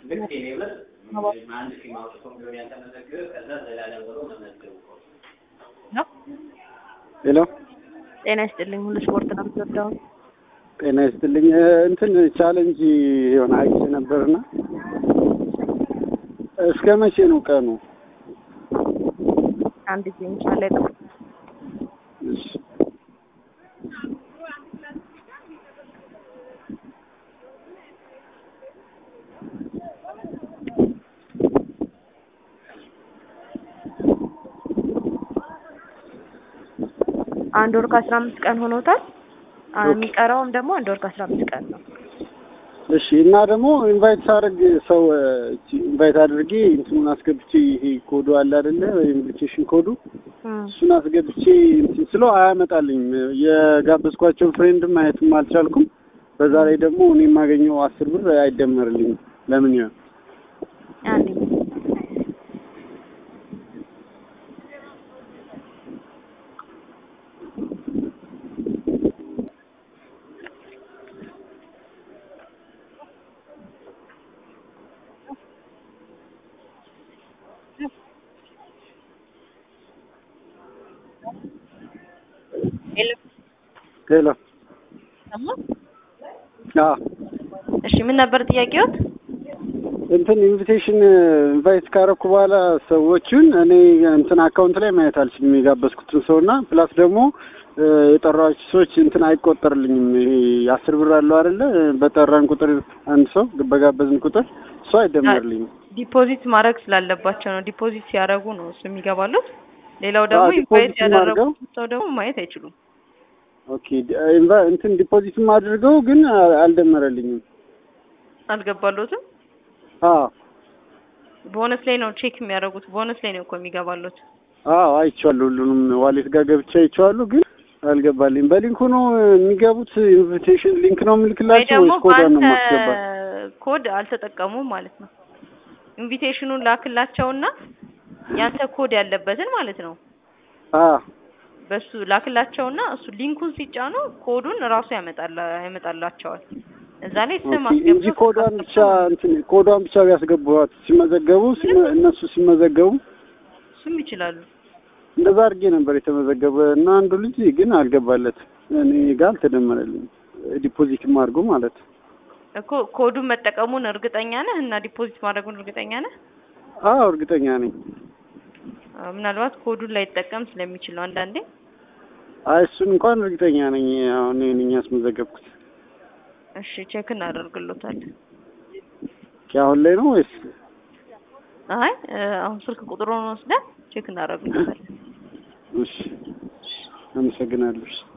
ልክ ቴሌብር አንድ ሲም አውጥቶ ቢሆን ያልተመዘገበ ከዛ ዘላለም ብሎ መመዝገቡ ሄሎ ጤና ይስጥልኝ። ሁሉ ስፖርት ነው የምትወደው? ጤና ይስጥልኝ። እንትን ቻለንጅ የሆነ አይቼ ነበርና እስከ መቼ ነው ቀኑ? አንድ ጊዜ ኢንሻአላ ይጠብቅ። እሺ አንድ ወር ከአስራ አምስት ቀን ሆኖታል። አ- የሚቀረውም ደግሞ አንድ ወር ከአስራ አምስት ቀን ነው። እሺ እና ደግሞ ኢንቫይት ሳደርግ ሰው ኢንቫይት አድርጌ እንትኑን አስገብቼ ይሄ ኮዱ አለ አይደለ ኢንቪቴሽን ኮዱ እም፣ እሱን አስገብቼ እንትን ስለው አያመጣልኝም። የጋበዝኳቸውን ፍሬንድም ማየትም አልቻልኩም። በዛ ላይ ደግሞ እኔ የማገኘው አስር ብር አይደመርልኝም። ለምን ይሆን? አንዴ ሌላ ሰማ? አዎ እሺ ምን ነበር ጥያቄዎት? እንትን ኢንቪቴሽን ኢንቫይት ካረኩ በኋላ ሰዎቹን እኔ እንትን አካውንት ላይ ማየት አልችልም የጋበዝኩትን ሰው እና ፕላስ ደግሞ እ፣ የጠራኋቸው ሰዎች እንትን አይቆጠርልኝም። ይሄ አስር ብር አለው አይደለ? በጠራን ቁጥር አንድ ሰው በጋበዝን ቁጥር እሱ አይደመርልኝም። ዲፖዚት ማድረግ ስላለባቸው ነው። ዲፖዚት ሲያደርጉ ነው እሱ የሚገባሉት። ሌላው ደግሞ አዎ፣ ኢንቫይት ዲፖዚትም አድርገው ያደረጉት ሰው ደግሞ ማየት አይችሉም። ኦኬ ዲ- ኢንቫ- እንትን ዲፖዚትም አድርገው ግን አ- አልደመረልኝም። አልገባሎትም። አዎ ቦነስ ላይ ነው ቼክ የሚያደርጉት። ቦነስ ላይ ነው እኮ የሚገባሎት። አዎ አይቼዋለሁ። ሁሉንም ዋሌት ጋር ገብቼ አይቼዋለሁ፣ ግን አልገባልኝ። በሊንኩ ነው የሚገቡት። ኢንቪቴሽን ሊንክ ነው ወይ የምልክላቸው ደግሞ ወይስ ኮዷን ነው በአንተ የማስገባት? ኮድ አልተጠቀሙም ማለት ነው። ኢንቪቴሽኑን ላክላቸውና ያንተ ኮድ ያለበትን ማለት ነው አዎ በሱ ላክላቸውና እሱ ሊንኩን ሲጫኑ ኮዱን እራሱ ያመጣላ ያመጣላቸዋል። እዛ ላይ ስም ኦኬ፣ እንጂ አስገብቶ ኮዷን ብቻ እንትን ኮዷን ብቻ ቢያስገቡት ሲመዘገቡ ሲመ- እነሱ ሲመዘገቡ እሱም ይችላሉ። እንደዛ አድርጌ ነበር የተመዘገበ እና አንዱ ልጅ ግን አልገባለት እኔ ጋር አልተደመረልኝ ዲፖዚትም አድርጎ ማለት ነው። እኮ ኮዱን መጠቀሙን እርግጠኛ ነህ እና ዲፖዚት ማድረጉን እርግጠኛ ነህ? አዎ እርግጠኛ ነኝ። አዎ፣ ምናልባት ኮዱን ላይጠቀም ስለሚችል ነው አንዳንዴ። አይ እሱን እንኳን እርግጠኛ ነኝ። አሁን እኔ ነኝ ያስመዘገብኩት። እሺ ቼክ እናደርግሎታለን። ኦኬ፣ አሁን ላይ ነው ወይስ? አይ እ፣ አሁን ስልክ ቁጥሩን ወስደን ቼክ እናደርግሎታለን። እሺ፣ አመሰግናለሁ። እሺ።